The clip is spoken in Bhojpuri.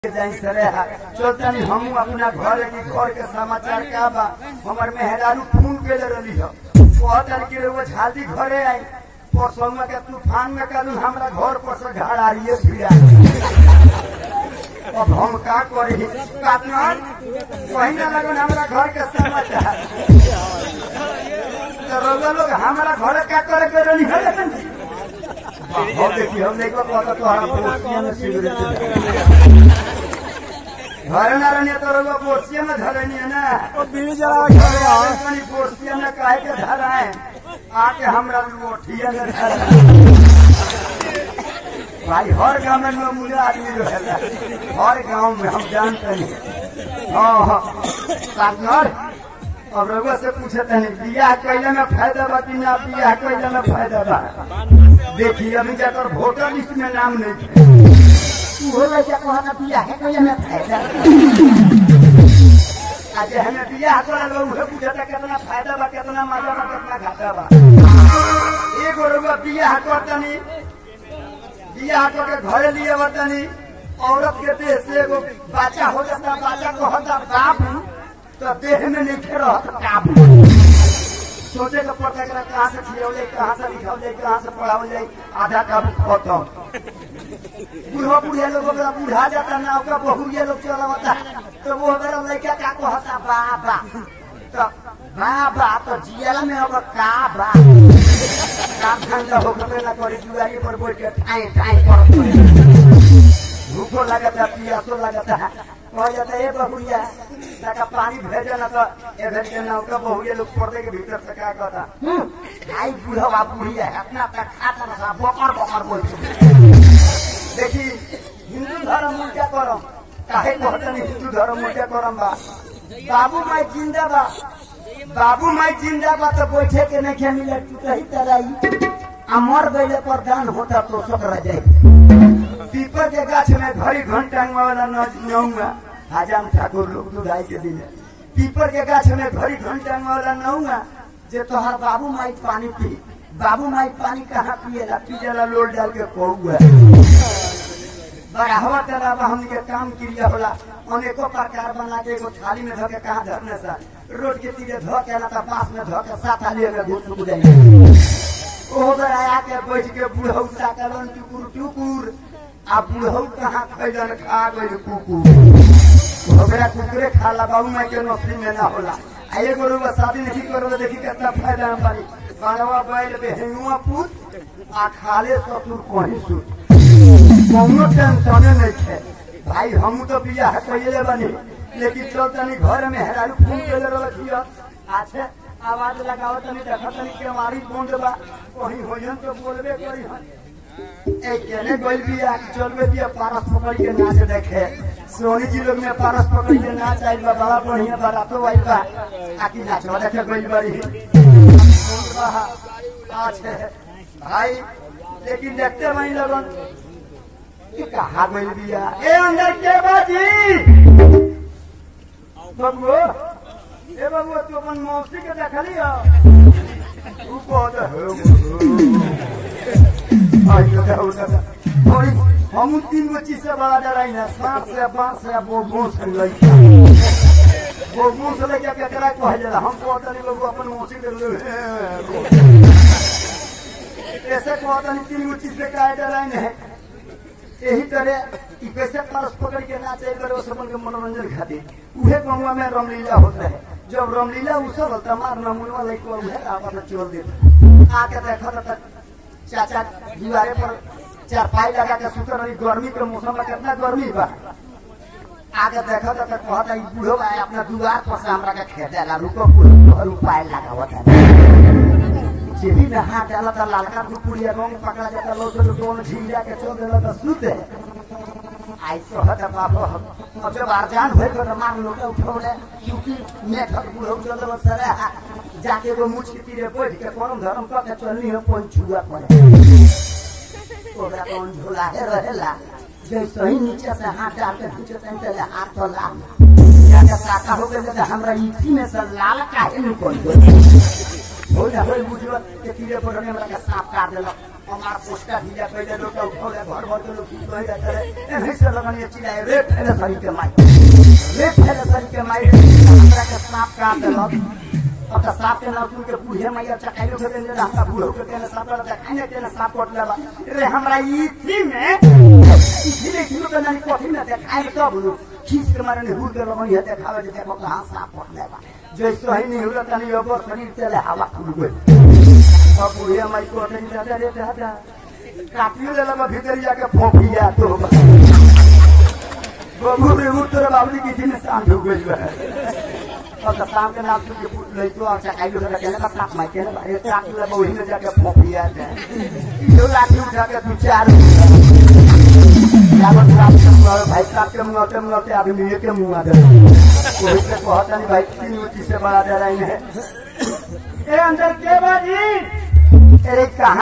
जाई सरे हा चलतनी हम अपना घर की घर के समाचार का बा हमर मेहरारू फोन के ले रही हो कहतन कि वो झादी घरे आई परसों के तूफान में कल हमरा घर पर से घर आ रही है भिड़ा अब हम का करी पार्टनर वही ना लगन हमरा घर के समाचार तो रउआ लोग हमरा घर का करे के रही है लेकिन हो देखी हम देखो कहता तो हमारा पोस्टिया में सिगरेट घर ना रहने तो रउआ पोस्टिया में धरनी है ना बीड़ी जला के अरे आवे तनी पोस्टिया में काहे के धराए आके हमरा लोठिया में धराए भाई हर गांव में लोग मुझे आदमी रहेला हर गांव में हम जानते हैं हाँ हाँ पार्टनर अब रउआ से पूछे तनी बियाह कैले में फायदा बा कि ना बियाह कैले में फायदा बा देखिए अभी जाकर वोटर लिस्ट में नाम नहीं है हो लइका कहना बियाह है कोई में फायदा आज हमें बियाह करल बा उहे बुझता कितना फायदा बा कितना मजा बा कितना घाटा बा एगो रउआ बियाह करतनी बियाह करके घरे लिए बतनी औरत के देह से एगो बच्चा हो जाता बच्चा को होता बाप तो देह में नहीं खे रहत काबू सोचे के पड़ता एकरा कहाँ से खिलौले कहाँ से लिखौले कहाँ से पढ़ावले आधा काबू खत्म बूढ़ा बुढ़िया लोग अगर बूढ़ा जाता ना ओका बहुरिया लोग चलावता तो वो अगर लड़का का कहता बाबा तो बाबा तो जियल में अब का बा काम धंधा होकर ना करी जुआरी पर बैठ के ठाई ठाई कर भूखो लगता पियासो लगता कह जाता ए बहुरिया ताका पानी भेजे ना तो ए भेज के ना ओका बहुरिया लोग पर्दे के भीतर से का कहता आई बूढ़ा बा बुढ़िया है अपना तक खाता ना बकर बकर बोलते देखी हिंदू धर्म उल्टा करम काहे कहतनी हिंदू धर्म उल्टा करम बा बाबू माई जिंदा बा बाबू माई जिंदा बा तो बैठे के नहीं मिले तू कही तराई आ मर गईले पर दान होता तो सक रह जाई पीपर के गाछ में घड़ी घंटा वाला नौंगा हजाम ठाकुर लोग दुधाई के दिन पीपर के गाछ में घड़ी घंटा वाला नौंगा जे तोहर बाबू माई पानी पी बाबू माई पानी कहाँ पिएला पिएला लोल डाल के कौआ बढ़ावा करावा हमके काम क्रिया होला अनेको प्रकार बना के एगो थाली में धके कहाँ धरने सा रोड के तीरे धो के ना तो पास में धो के साथ थाली में घुस घुस जाए ओ बेर आया के बैठ के बुढ़ऊ ताकलन टुकुर टुकुर आ बुढ़ऊ कहाँ खैलन खा गइल कुकुर ओकरा कुकुरे खाला बाबू माई के नौकरी में ना होला आ एगो रुआ शादी नहीं करो देखी कितना फायदा हम पानी बारवा बैल बेहुआ पूत आ खाले ससुर कहीं सुत कौनो टेंशन नहीं है भाई हम तो बियाह कैले बनी लेकिन चल तनी घर में हेरालू फोन कैले रखियो अच्छा आवाज लगाओ तनी देखो तनी केवारी बंद बा कहीं होयन तो बोलबे करी हन ए केने गोल बिया चलबे दिया पारस पकड़ के नाच देखे सोनी जी लोग में पारस पकड़ के नाच आइल बा बड़ा बढ़िया बारातो आइल बा आकी नाचवा देखे गोल बड़ी अच्छा भाई लेकिन देखते वही लगन कि कहा गइल बिया ए अंदर के बाजी बबुओ ए बबुओ तू अपन मौसी के देखली हो तू कहत हो आई लगा हो लगा और हम तीन गो चीज से बड़ा डराई ना सांप से बांस से वो घोंस से लई वो घोंस से लेके केकरा कह जाला हम कहत नहीं लोग अपन मौसी के ले ऐसे कहत नहीं तीन गो चीज से काहे डराई नहीं यही तरह ई कैसे पारस पकड़ के नाचे करे सबन के मनोरंजन खातिर उहे गंगा में रामलीला होत रहे जब रामलीला उसर तमार नमुनवा लइको उहे आपस में चोर देत आके देखत तक चाचा दीवारे पर चार पाई लगा के सुतर रही गर्मी के मौसम में कितना गर्मी बा आगे देखत तक कहत ई बूढ़ो बा अपना दुआर पर से हमरा के खेदेला रुको बूढ़ो तोहर उपाय लगावत है जेबी में हाथ डाला था लालका कुकुड़िया रंग पकड़ा जाता लोग तो दोन झीला के चल देला तो सुते आई तो हट बाबा अब जब आरजान होए तो मार लोग उठौले क्योंकि मैं ठग बुढ़ो चल देला सरे जाके वो मुछ के तीरे बैठ के परम धर्म का के चलनी है पन छुआ पड़े ओकरा कौन झोला है रहेला जैसे ही नीचे से हाथ डाल के नीचे से पहले हाथ तो लाल जाके साका हो गए तो हमरा ईठी में से लाल काहे निकल गई हो जा हो बुझियो के तीरे पर हमरा के सांप काट देलक हमार पोस्टा ढीला कइले लोग का उठौले घर भर के लोग की कहि जाते रहे एने से लगन ये चिल्लाए रे फैले सरी के माई रे फैले सरी के माई हमरा के सांप काट देलक अब तो सांप के नाम सुन के बूढ़े मैया चखाइलो के देने हमरा बूढ़ो के देने सांप का खाने के सांप कट लेबा रे हमरा ई थी में ई थी किलो के नानी कथी में देखाइ तब नु खींच के मारे ने हुर के लगन ये देखावे जे देखो कहां सांप कट लेबा जैसे ही नहीं होला तनी ओकर शरीर चले हवा खुल गई अब बुढ़िया माई को नहीं दादा रे दादा काटियो ले लगा भीतर जाके फोफिया तो बबू रे उतर बाबली की दिन शाम ढुक गई है अब तो शाम के नाम सुन के पूछ ले तो अच्छा खाई लो कहने का साथ माई कहने बारे काटियो ले वही में जाके फोफिया जाए दो लाठी उठा के दो चार जावन साहब के मुंह भाई साहब के मुंह के मुंह के आदमी के मुंह आ दे वही से कहता नहीं भाई तीन उची से बड़ा दे रही है ए अंदर के बाजी अरे कहा